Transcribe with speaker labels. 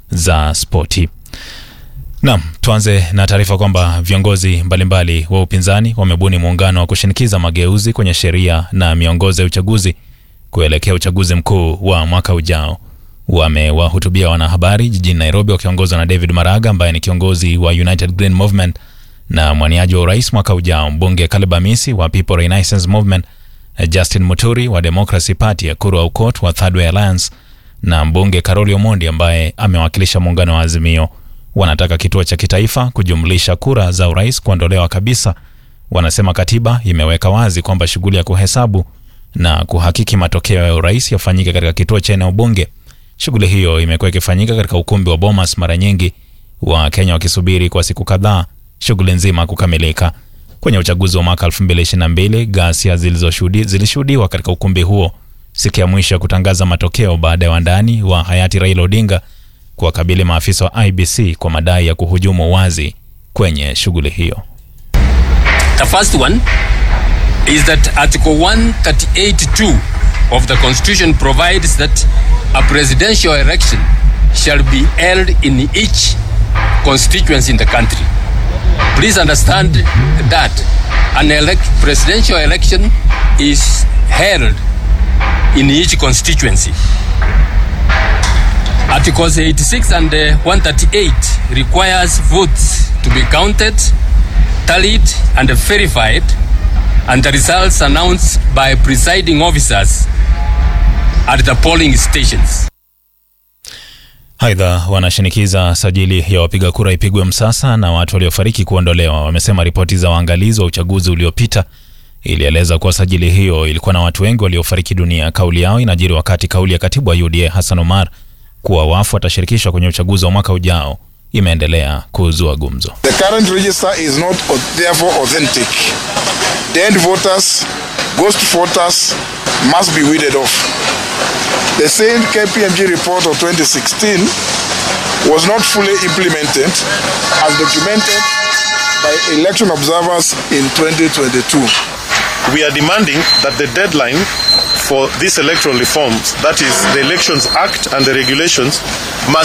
Speaker 1: za spoti. Naam, tuanze na taarifa kwamba viongozi mbalimbali wa upinzani wamebuni muungano wa kushinikiza mageuzi kwenye sheria na miongozo ya uchaguzi kuelekea uchaguzi mkuu wa mwaka ujao. Wamewahutubia wanahabari jijini Nairobi wakiongozwa na David Maraga ambaye ni kiongozi wa United Green Movement na mwaniaji wa urais mwaka ujao, mbunge Caleb Amisi wa People Renaissance Movement, Justin Muturi wa Democracy Party, Ekuru Aukot wa Third Way Alliance na mbunge Karoli Omondi ambaye amewakilisha muungano wa Azimio. Wanataka kituo cha kitaifa kujumlisha kura za urais kuondolewa kabisa. Wanasema katiba imeweka wazi kwamba shughuli ya kuhesabu na kuhakiki matokeo ya urais yafanyike katika kituo cha eneo bunge. Shughuli hiyo imekuwa ikifanyika katika ukumbi wa Bomas mara nyingi, wa Kenya wakisubiri kwa siku kadhaa shughuli nzima kukamilika. Kwenye uchaguzi wa mwaka 2022 ghasia zilishuhudiwa katika ukumbi huo siku ya mwisho ya kutangaza matokeo baada ya wandani wa hayati Raila Odinga kuwakabili maafisa wa IBC kwa madai ya kuhujumu wazi kwenye shughuli hiyo.
Speaker 2: The first one is that Article 138.2 of the Constitution provides that a presidential election shall be held in each constituency in the country. Please understand that an elect presidential election is held in each constituency. Articles 86 and uh, 138 requires votes to be counted, tallied and verified and the results announced by presiding officers at the polling stations.
Speaker 1: Aidha, wanashinikiza sajili ya wapiga kura ipigwe msasa na watu waliofariki kuondolewa. Wamesema ripoti za waangalizi wa uchaguzi uliopita ilieleza kuwa sajili hiyo ilikuwa na watu wengi waliofariki dunia. Kauli yao inajiri wakati kauli ya katibu wa UDA Hassan Omar kuwa wafu watashirikishwa kwenye uchaguzi wa mwaka ujao imeendelea kuzua gumzo.
Speaker 3: The current register is not therefore authentic. Dead voters, ghost voters must be weeded off. The same KPMG report of 2016 was not fully implemented as documented by election observers in 2022.
Speaker 4: We are demanding that the deadline for these electoral reforms, that is the Elections Act and the regulations, must